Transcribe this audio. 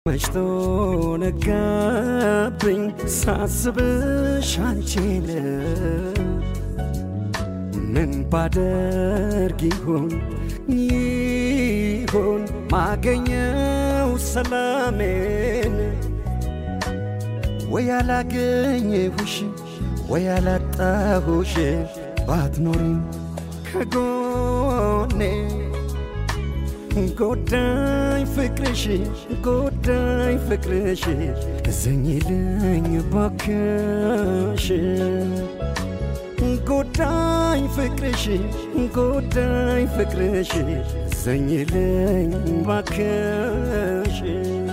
መሽቶ ነጋብኝ ሳስብሽ አንቺን ምን ባደርግ ይሆን ይሆን ማገኘው ሰላሜን ወይ ያላገኘሁሽ ወይ ያላጣሁሽ ባትኖሪም ከጎኔ ጎዳኝ ፍቅርሽ ጎዳኝ ፍቅርሽ እዘኝልኝ ባክሽ ጎዳኝ ፍቅርሽ ጎዳኝ ፍቅርሽ እዘኝልኝ ባክሽ